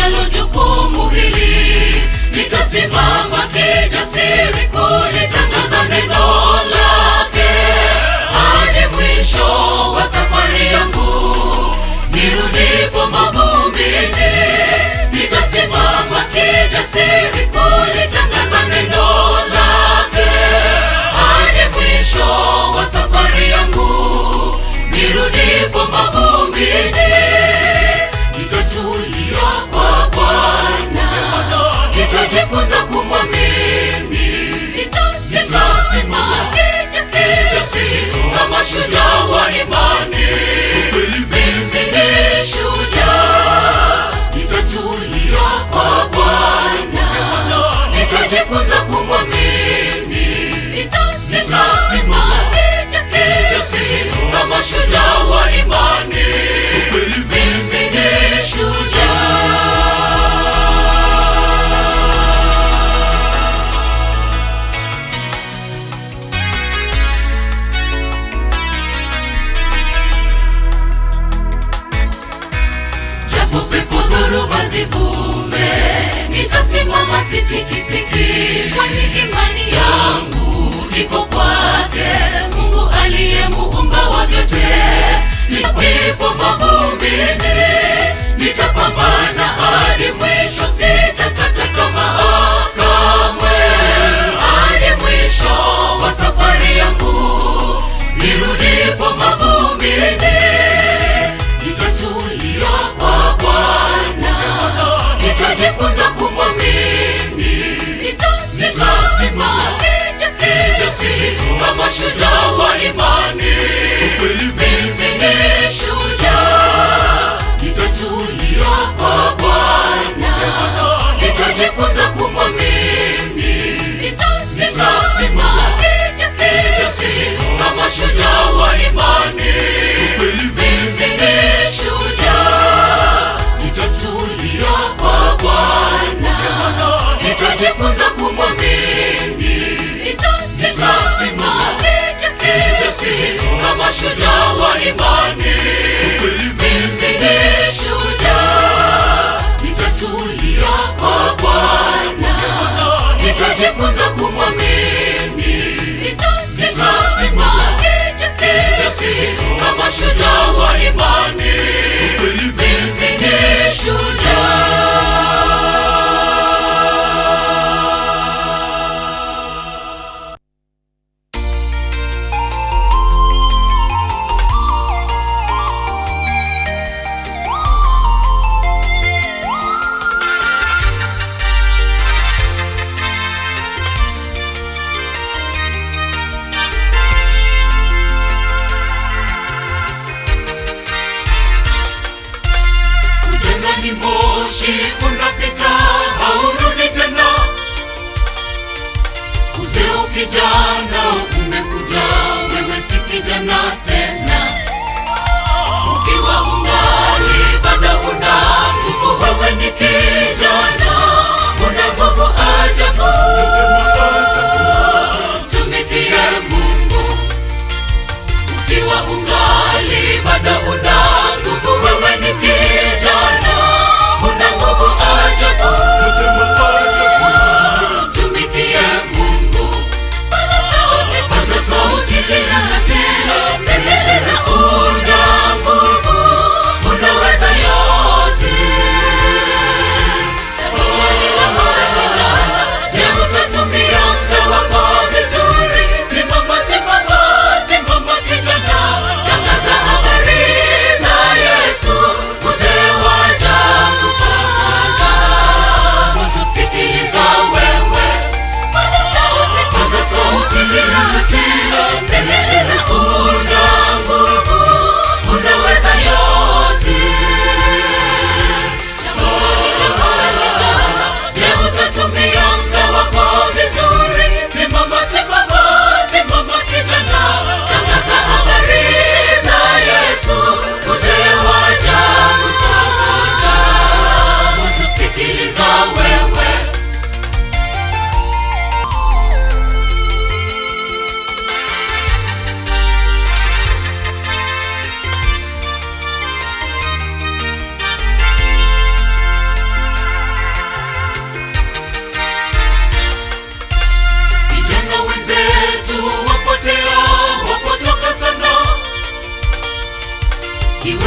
ninalo jukumu hili nitasimama kijasiri kulitangaza neno lake hadi mwisho wa safari yangu nirudipo mavumbini nitasimama kijasiri kulitangaza neno lake hadi mwisho wa safari yangu nirudipo mavumbini nitatulia kwa bwana nitajifunza kumwamini nitasimama kijasiri kama shujaa wa imani mimi ni shujaa nitatulia kwa bwana nitajifunza kumwamini nitasimama kijasiri kama shujaa wa imani mimi ni shujaa japo pepo dhoruba zivume nitasimama sitikisiki kwani imani yangu iko kwake mungu aliye muumba wa vyote nipo mavumbini nitapambana hadi mwisho sitakata tamaa kamwe hadi mwisho wa safari yangu nirudipo mavumbini nitatulia kwa bwana nitajifunza kumwamini nitasimama kijasiri kama shujaa wa imani mimi ni shujaa nitatulia kwa bwana nitajifunza kumwamini nitasimama kijasiri kama shujaa wa imani mimi ni shujaa nitatulia kwa bwana nitajifunza kumwamini nitasimama kijasiri kama shujaa wa imani mimi ni shujaa nitatulia kwa bwana nitajifunza kumwamini nitasimama kijasiri kama shujaa wa imani mimi ni shujaa ujana ni moshi unapita haurudi tena uzee ukijana umekuja wewe si kijana tena ukiwa ungali bado una nguvu wewe ni kijana una nguvu ajabu tumikie mungu ukiwa ungali bado una nguvu wewe ni kijana una nguvu ajabu tumikie mungu paza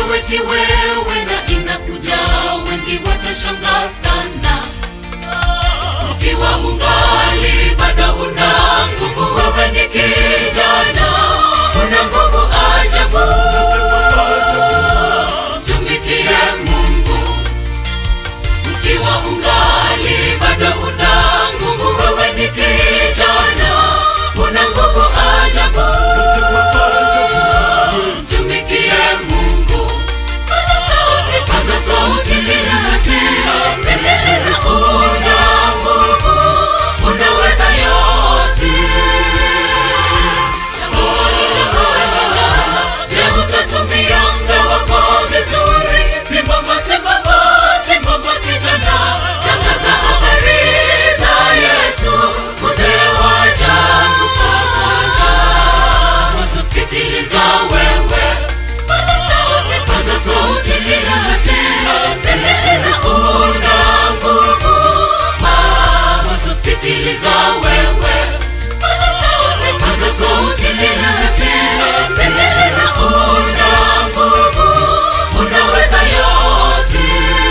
wewe kiwewe na inakuja wengi watashangaa sana ukiwa ungali bado una nguvu wewe ni kijana una nguvu ajabu tumikie mungu ukiwa ungali bado una nguvu wewe ni kijana una nguvu ajabu tumikie mungu paza sauti paza sauti kilate zendeleza una nguvu unaweza yote changoni changoni kijana je utatumia muda wako vizuri simama simama simama kijana tangaza habari za yesu mzee waja kufanya sikiliza wewe paza sauti paza sauti kilate zendeleza una nguvu Ah, sikiliza wewe paza sauti paza sauti kilate zendeleza una nguvu unaweza yote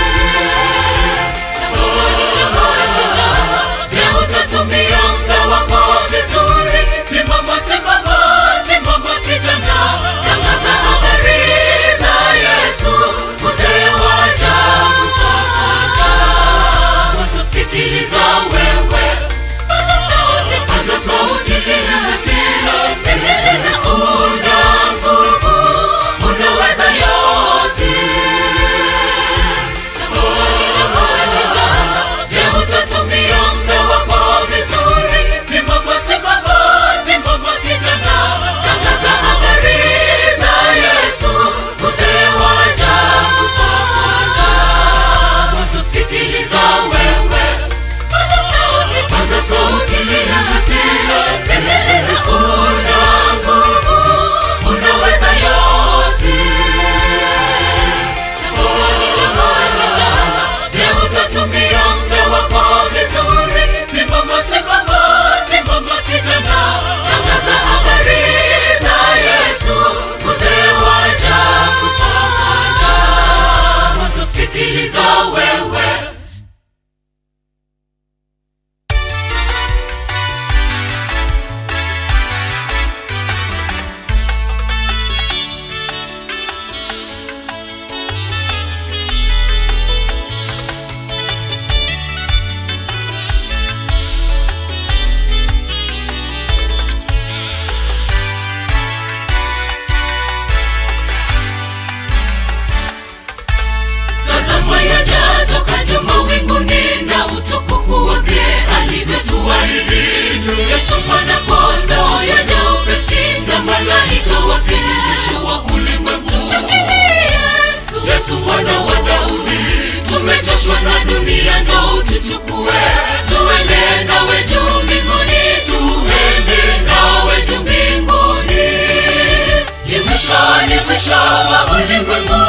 changoni changoni kijana je utatumia muda wako vizuri simama simama simama kijana tangaza habari za yesu mzee waja kufanya sikiliza wewe paza sauti paza sauti kilate zendeleza una nguvu unaweza yote changoni changoni kijana je utatumia muda wako vizuri simama simama simama kijana tangaza habari za yesu mzee waja kufanya sikiliza wewe paza sauti paza sauti kilate zendeleza una nguvu unaweza yote changoni changoni kijana je utatumia muda wako vizuri simama simama simama kijana tangaza habari za yesu mzee waja kufanya sikiliza wewe tazama yaja toka juu mawinguni na utukufu wake alivyotuahidi yesu mwana kondo yaja upesi na malaika wake mwisho wa ulimwengu yesu mwana wa daudi tumechoshwa na dunia njoo tuchukue tuende nawe juu mbinguni tuende nawe juu mbinguni limwisho limwisho wa ulimwengu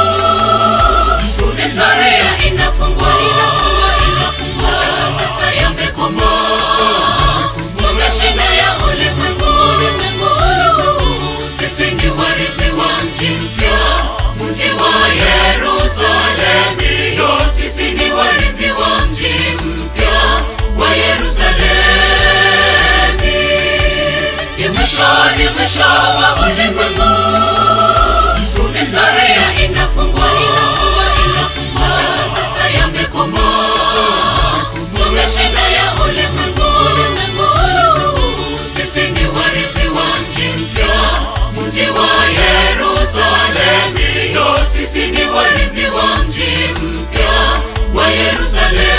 historia inafungwa inafungwa inafungwa sasa yamekoma tumeshinda ya ulimwengu ulimwengu ulimwengu sisi ni warithi wa mji mpya mji wa yerusalemi sisi ni warithi wa mji mpya wa yerusalemi ni mwisho ni mwisho wa ulimwengu historia inafungwa inafungwa inafungwa sasa yamekoma tumeshinda ya ulimwengu ulimwengu ulimwengu sisi ni warithi wa mji mpya mji wa yerusalemi sisi ni warithi wa mji mpya wa yerusalemi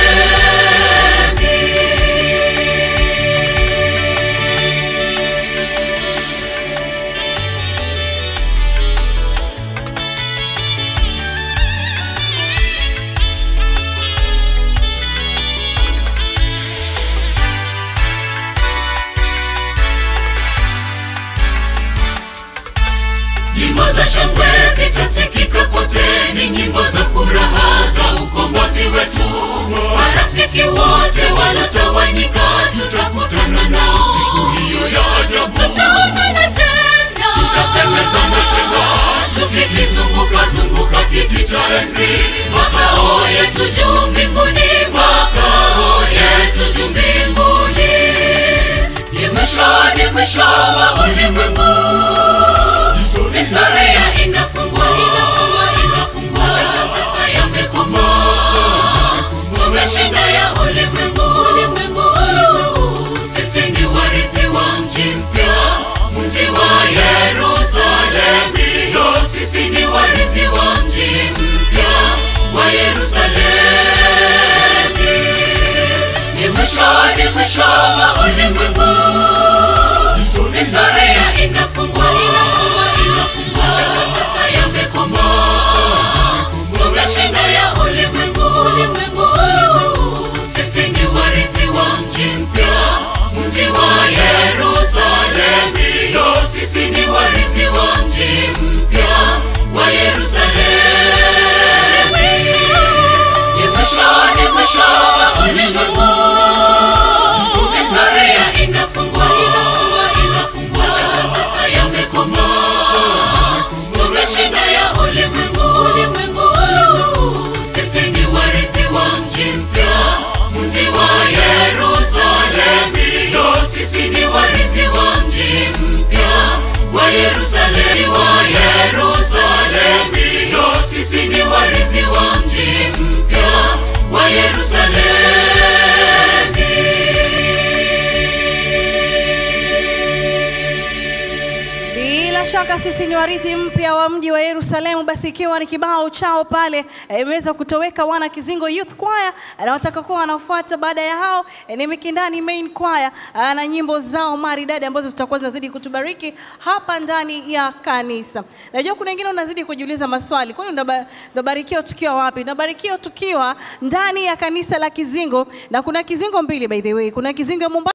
nyimbo za shangwe zitasikika kote ni nyimbo za furaha za ukombozi wetu marafiki wote walotawanyika tutakutana nao siku hiyo ya ajabu tutaonana tena tutasemezana tena tukikizunguka twazunguka kiti cha enzi, makao yetu juu mbinguni, makao yetu juu mbinguni. Ni mwisho, ni mwisho wa ulimwengu. Historia inafungwa, inafungwa, inafungwa. Sasa sasa yamekoma. Tumeshinda ya ulimwengu, ulimwengu, ulimwengu. Sisi ni warithi wa mji mpya, mji wa Yerusalemu. Yo, sisi ni warithi wa mji mpya wa Yerusalemu. Ni mwisho, ni mwisho wa ulimwengu. Historia inafungwa, inafungwa, inafungwa. Sasa sasa yamekoma. Tumeshinda ya ulimwengu, ulimwengu, ulimwengu. Sisi ni warithi wa mji mpya, mji wa Yerusalemu. Yo, sisi ni warithi wa mji mpya wa Yerusalemu. Ni mwisho, ni mwisho wa ulimwengu. Historia inafungwa, inafungwa, inafungwa. Sasa sasa yamekoma. Tumeshinda ya ulimwengu, ulimwengu, ulimwengu. Sisi ni warithi wa mji mpya, mji wa Yerusalemu. Yo, sisi ni warithi wa mji mpya wa Yerusalemu, wa Yerusalemu. Yo, sisi ni warithi wa mji mpya wa Yerusalemu. Bila shaka sisi ni warithi mpya wa mji wa Yerusalemu. Basi ikiwa ni kibao chao pale eh, imeweza kutoweka, wana Kizingo Youth Choir na watakakuwa wanafuata baada ya hao eh, ni Mikindani Main Choir ah, na nyimbo zao maridadi ambazo zitakuwa zinazidi kutubariki hapa ndani ya kanisa. Najua kuna wengine unazidi kujiuliza maswali, kwani ndaba- ndabarikiwa tukiwa wapi? Ndabarikiwa tukiwa ndani ya kanisa la Kizingo, na kuna Kizingo mbili by the way, kuna Kizingo ya Mombasa